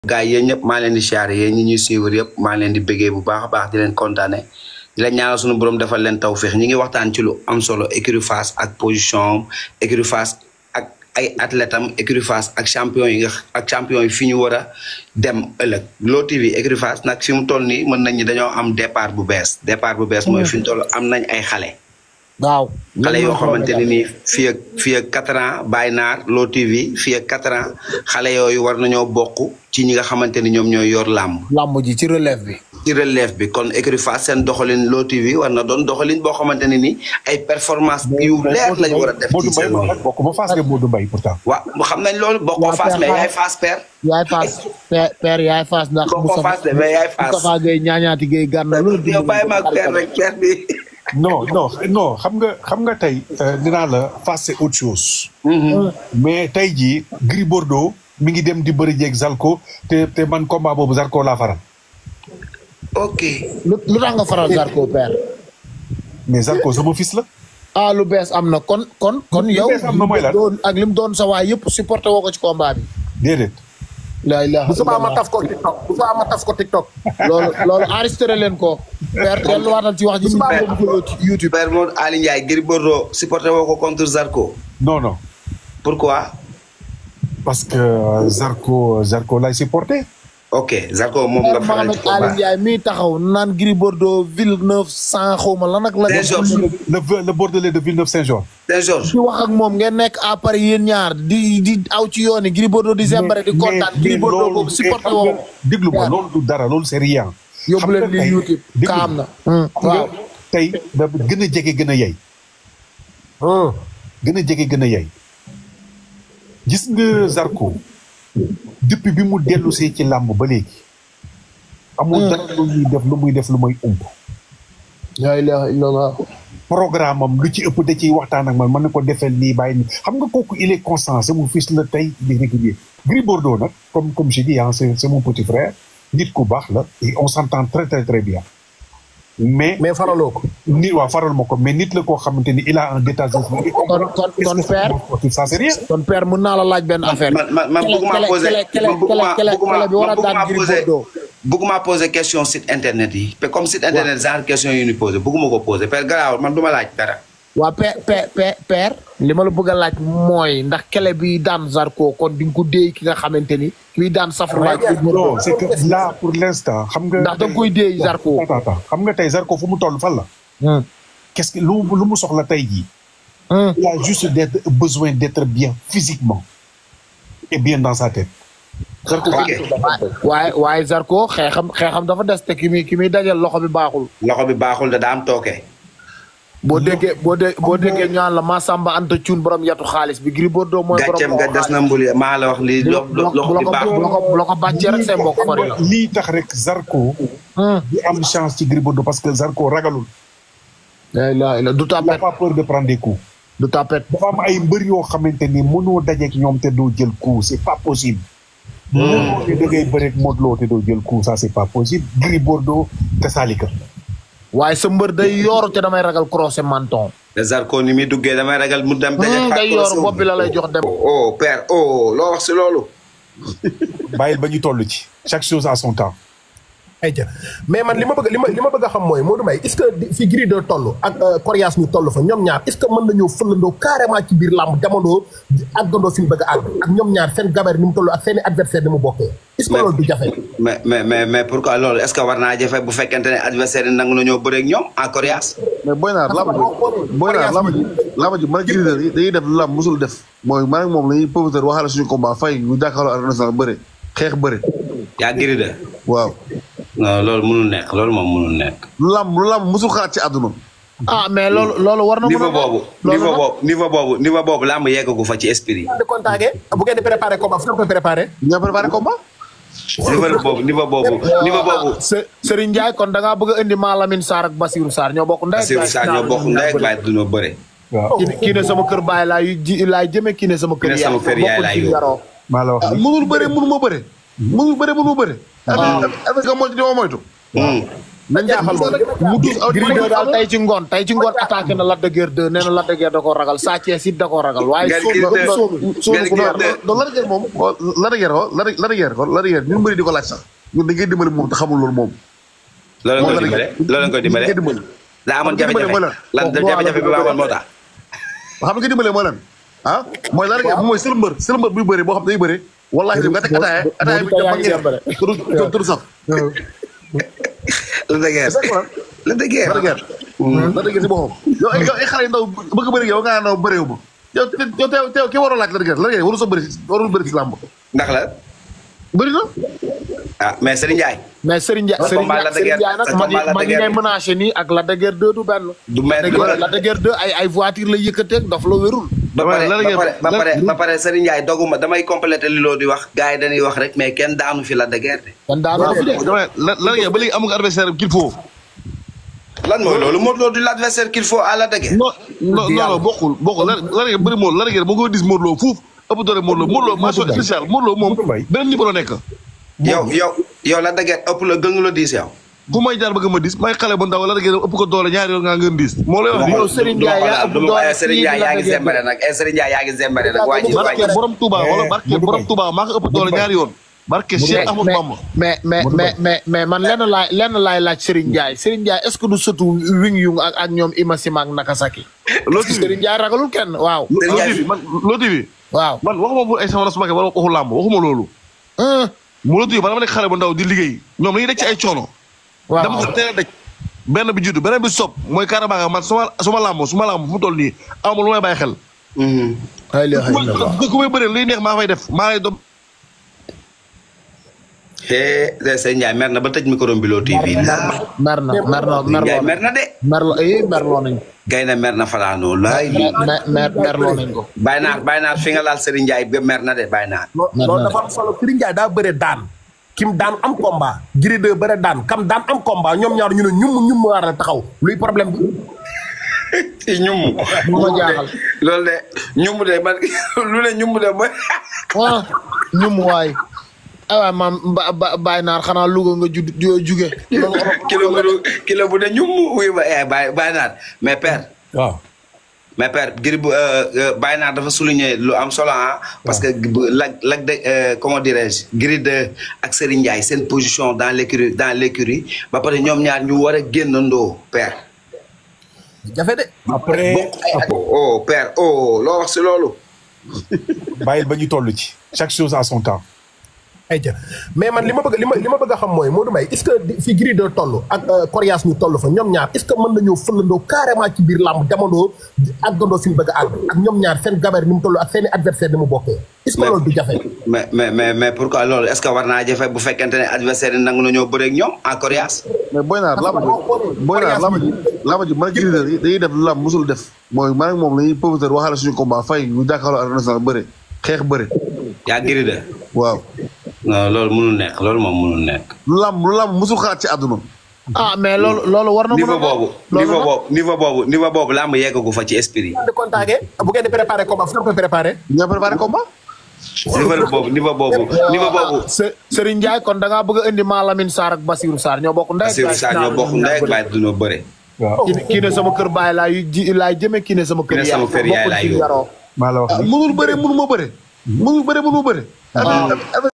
gars yi yéen ñëpp maa leen di siyaare yéen ñi ñuy suivre yëpp maa leen di bëggee bu baax a baax di leen kontaane di leen ñaanal suñu borom defal leen tawféex ñi ngi waxtaan ci lu am solo écurie Fass ak position am écurie Fass ak ay athlètes am écurie Fass ak champion yi nga ak champion yi fi ñu war a dem ëllëg Lo TV écurie Fass nag fi mu toll nii mën nañ ñi dañoo am départ bu bees départ bu bees mooy fi mu toll am nañ ay xale waaw. xale yoo xamante ne nii fii ak fii ak quatre ans Baye Naar Lo TV fii ak quatre ans xale yooyu war nañoo bokk ci ñi nga xamante ni ñoom ñooy yor làmb làmb ji ci relève bi. ci relève bi kon écurie Fass seen doxalin Lo TV war na doon doxalin boo xamante ne ni ay performance yu leer lañ war a def ci Modou seen Mbaye bokk ba Fass nga Modou Mbaye pourtant. waaw xam nañ loolu bokkoo Waa Fass Père mais Fass. yaay Fass père yaay Fass père père yaay Fass ndax. bokkoo Fass de mais yaay Fass Moustapha Gueye ñaañaati Gueye gànna loolu. yow bàyyi ma ak père rek père bi non non non xam nga xam nga tey dinaa la Fass c'est autre chose. mais tey jii Gris Bordeaux mi ngi dem di bëri jeeg Zalko te te man combat boobu Zarko laa faral. ok lu lu tax nga faral Zarko père. mais Zarko sama fils la. ah lu bees am na kon kon kon Lu yow. bees am na mooy lan? doon ak lim doon sa waay yëpp supporté woo ko ci combat bi. déedéet. la ilaha bu subaa ma illallah. taf ko TikTok bu subaa ma taf ko TikTok. loolu loolu enregistré leen ko. père delluwaatal ci wax ji. Subaa ñu ko YouTube. père Modou Ali Ndiaye Gris Bordeaux supporté woo ko contre Zarko non non pourquoi parce que Zarko Zarko lay supporté. ok Zarko moom nga père faral Mohamed ci Ali combat Ndiaye mii taxaw naan Gris Bordeaux Villeneuve cent xaw ma lan ak la. Saint-Georges. le le Bordelais de Villeneuve Saint-Jean. Saint-Georges di wax ak moom ngeen nekk à Paris yéen ñaar di di aw ci yoon yi Gris Bordeaux di zembare di kontaan Gris Bordeaux boobu supporté xam woo nga déglu ma loolu du dara loolu c'est rien. yóbbu leen xam nga lii tey- YouTube déglu kaam na. xam nga waaw tey da gën a jege gën a yey. gën a jege gën a yey. gis nga Zarko depuis bi mu dellu see ci làmb ba léegi. amul dara lu muy def lu muy def lu muy ump. la ilaha illallah programme am lu ci ëpp da ciy waxtaan ak man mën na ko defeel nii bàyyi nii xam nga kooku il est constant c'est mon fils la tey il est régulier Gris Bordeaux nag comme comme je dis ah c'est c'est mon petit frère nit ku baax la et on s'entend très très très bien mais mais faraloo ko. nit waa faral ma ko mais nit la koo xamante ni il a un détachement kon kon kon père ça c'est rien kon père mën naa la laaj benn affaire man man man Kele- bëgguma kele- poser kele- kele- man bëgguma kele- bëgguma kele bi war a man daan bëgguma Gris poser Bordeaux. bëgguma poser question site internet yi te comme site internet genre question yi ñu poser bëgguma ko poser père garaawul man du ma laaj dara waa père père père père li ma la bëgg a laaj mooy ndax kele bi daan Zarko kon di nga ko déey ki nga xamante ni kuy daan safrulaay non c'est que là pour l'instant xam nga ndax da nga koy déey Zarko attends attends xam nga tey Zarko fu mu toll fan la qu'est-ce que lu mu lu mu soxla tey jii il a juste d'être besoin d'être bien physiquement et bien dans sa tête Zarko ok waaye waaye Zarko xeexam xeexam dafa des te ki muy ki muy dajal loxo bi baaxul loxo bi baaxul da daa am tooke boo déggee boo dé boo déggee ñu naan la Massamba Anta Thioune borom yatu xaalis bi Gris Bordeaux mooy borom gàcceem nga des na mbuli maa la wax lii bu lo- loxo bi la ko baaxul bu la ko bu la ko bàccee rek say mbokk fari la lii tax rek Zarko di am chance ci Gris Bordeaux parce que Zarko ragalul la ilaha illa du il n'a tapet pas peur de prendre des coups du tapet dafa am ay mbër yoo xamante ni mënoo dajeek ñoom te doo jël coup c'est pas possible mënoo ne da ngay bëreek Modou Lo te doo jël coup ça c'est pas possible Gris Bordeaux te Salika waaye sa mbër day yooru te damay ragal croisé menton te Zarko ni muy duggee damay ragal mu dem daje day yooru bopp bi la lay jox dem oh père oh loo wax si loolu bàyyil ba ñu toll ci chaque chose à son temps ayca mais man li ma bëgg li ma li ma bëgg a xam mooy Modou Mbaye est-ce que di- fi Gris de toll ak Coriace ñu toll fa ñoom ñaar est-ce que mën nañoo fëlandoo carrément ci biir làmb demandoo àggandoo fi ñu bëgg a àgg ak ñoom ñaar seen gabarit ni mu toll ak seen i adversaire ni mu bokkee est-ce que Mais- loolu du jafe mais mais mais mais pourquoi loolu est-ce que war naa jafe bu fekkente ne adversaire yi nangu nañoo bëreeg ñoom en coriace mais booy naar lama ji booy naar lama ji lama ji man ak Gris dañuy dañuy def lu lam musul def mooy man ak moom lañuy promoteur waxaale suñu combat fay ñu jàkkaarloo arène nationale bëre xeex bëre yaa giri de waaw non loolu mënul nekk loolu moom mënul nekk lu lam lu lam musul xalaat ci àdduna ah mais loolu loolu war na mën a niveau boobu loolu niveau nag- boobu niveau boobu niveau boobu làmb yeggagu fa ci esprit de contacté bu ngeen di préparé combat fu ngeen koy préparé ñoo préparé combat niveau boobu niveau boobu niveau boobu Se- Serigne Ndiaye kon da ngaa bëgg a indi Malamine Sarr ak Basirou Sarr ñoo bokk ndey ak Bassirou baay. Sarr ñoo bokk ndey ak baay duñoo bëre waaw kii ne kii ne sama kër baay laay ji laay jëme kii ne sama kër Kii ne sama kër yaay bokkul laay fi yóbbu. yaroo. maa la wax ah ni mënul bëre mënu ma bëre mënul bëre mënu ma bëre avec avec nga moytu di ma moytu Hmm. nañ jaaxal loolu mu dus aw Gris 2 daal tey ci ngoon tey ci ngoon attaqué na Lac de Guiers 2 nee na Lac de Guiers da koo ragal Sa Thiès it da koo ragal waaye Gris sóobu 2 sóobu sóobu ku Gris ne 2 donc la dëgër moom la dëgër ko la la dëgër ko la dëgër ñun bëri di ko laaj sax ñun dañ koy dimbali moom te xamul loolu moom loolu moom nga koy dimbale loolu nga koy dimbale dañ koy dimbali daa amoon dimbale jafe-jafe mooy lan? lan jafe-jafe bi ma amoon moo tax xam nga dimbalee mooy lan ah mooy la dëgër mooy sël mbër sël mbër buy bëri boo xam ne day bëri wallaahi dem nga teg ataaya ataaya bi moo di ko jëm yaa ngi ak jàmbale. ñeneen tudd tudd tudd sax la dëgër exactement la dëgër la dëgër la dëgër si boppam yow ay yow ay xale yu ndaw bëgg bëri yow nga naan bëriwu ma yow te- yow teew teew ki waroo laaj la dëgër la dëgër waru sa bëri si warul bëri si làmb ndax la bëri na ah mais Serigne Ndiaye mais Serigne Ndiaye Sa Serigne combat Lac de Ndiaye Guiers- nag sa ma ngi combat Lac de ma ngi Guiers. ngay menacé nii ak Lac de Guiers 2 du benn du mel Lac de Guiers- Lac de Guiers 2 ay ay voiture la yëkkateeg daf la wérul ba pare la ba dëgër pare ba la- pare ba pare Serigne Ndiaye doguma damay complété li loo di wax gars yi dañuy wax rek mais kenn daanu fi la de guerre de kon daanoo fi de dama la la dëgër ba léegi amul adversaire qu'il faut lan mooy loolu Modou Lo du l'adversaire qu'il faut à la de guerre non non non non bokkul bokkul la la dëgër bëri Modou la dëgër ba nga dis Modou Lo fuuf ëpp doole Modou Lo Modou Lo mention spéciale Modou Lo moom Modou Mbaye. beneen niveau la nekk yow yow yow la de guerre ëpp la gën la diis yow fu may jaar bëgg ma dis may xale bu ndaw la dëgër ëpp ko doole ñaari yoon nga ngeen dis moo lay wax yow Serigne Ndiaye yaa ëpp doole Serigne Ndiaye yaa ngi zembare nag eh Serigne Ndiaye yaa ngi zembare nag waa ji waa barke ji borom Touba wala barke Modou borom Mbaye. Touba maa ko ëpp doole ñaari yoon barke Cheikh Ahmadou Bamba mais mais mais mais mais man lenn laay lenn laay laaj Serigne Ndiaye Serigne Ndiaye est-ce que du sëtu wing yung ak ak ñoom Imasima ak Nakasaki loo TV Serigne Ndiaye ragalul kenn waaw loo TV man loo TV waaw man waxuma bu ay sama la su ma wala waxu làmb waxuma loolu ah mu loo TV man dama nekk xale bu ndaw di liggéey ñoom dañuy daj ci ay coono dama waaw ko teel a daj benn bi juddu beneen bi sob mooy carrément nga man suma suma làmb suma làmb fu mu toll nii amul lu may bàyyi xel ay la xëy na waaw ku may bëri luy neex maa fay def maa lay doom eh Serigne Ndiaye mer na ba tëj micro bi Lo TV la mer na mer na Serigne Ndiaye merloo mer na de merloo eh merloo nañ gay na mer na falaanoo laay mer mer merloo nañ ko bàyyi naat bàyyi naat fi nga laal Serigne Ndiaye ba mer na de bàyyi naat loolu dafa am solo Serigne Ndiaye daa bëre daan kim daan am combat Gris 2 bëre daan kam daan am combat ñoom ñaar ñu ne ñum ñum war a taxaw luy problème bi ñum bu ma jaaxal loolu de ñum de man lu ne ñum de mooy ah ñum waay ay waay maam ba ba bàyyi naar xanaa Louga nga jud joo juge loolu kilo bu kilo bu de ñum wuy ba eh bàyyi bàyyi naat mais père waaw mais père Gris bu bàyyi naat dafa souligner lu am solo ah parce que bu- lag lag de euh, comment dirais-je Gris 2 ak Serigne Ndiaye seen position dans l'écurie dans l'écurie ba pare ñoom ñaar ñu war a génnandoo père jafe de après bokk ay at oh père oh loo wax si loolu bàyyil ba ñu toll ci chaque chose à son temps ay jë mais man li ma bëgg li ma li ma bëgg a xam mooy Modou Mbaye est-ce que di- fi Gris 2 toll ak Coriace ñu toll fa ñoom ñaar est-ce que mën nañoo fëlandoo carrément ci biir làmb demandoo àggandoo fi ñu bëgg a àgg ak ñoom ñaar seen gabarit ni mu toll ak seen i adversaire ni mu bokkee est-ce que loolu du jafe mais mais mais mais pourquoi loolu est-ce que war naa jafe bu fekkente ne adversaire yi nangu nañoo bëre ak ñoom en coriace mais boy naar lama ji boy naar lama ji lama ji man ak Gris yi dañuy def lu lam musul def mooy man ak moom lañuy promoteur waxaale suñu combat fay ñu jàkkaarloo arène nationale bëre xeex bëre yaa Gris de waaw non loolu mënul nekk loolu moom mënul nekk lu lam lu lam musul xalaat ci àdduna ah mais loolu loolu war na mën a niveau boobu loolu niveau nag- boobu niveau boobu niveau boobu làmb yeggagu fa ci esprit de contacté bu ngeen di préparé combat fu ngeen koy préparé ñoo préparé combat niveau boobu niveau boobu niveau boobu Se- Serigne Ndiaye kon da ngaa bëgg a indi Malamine Sarr ak Basirou Sarr ñoo bokk ndey ak Bassirou baay. Sarr ñoo bokk ndey ak baay duñoo bëre waaw kii ne- kii ne sama kër baay laa yu ji laay jëme kii ne sama kër Kii ne sama kër yaay bokkul laay fi yóbbu. yaroo. maa la wax mënul bëre mënu ma bëre mënul bëre mënu ma bëre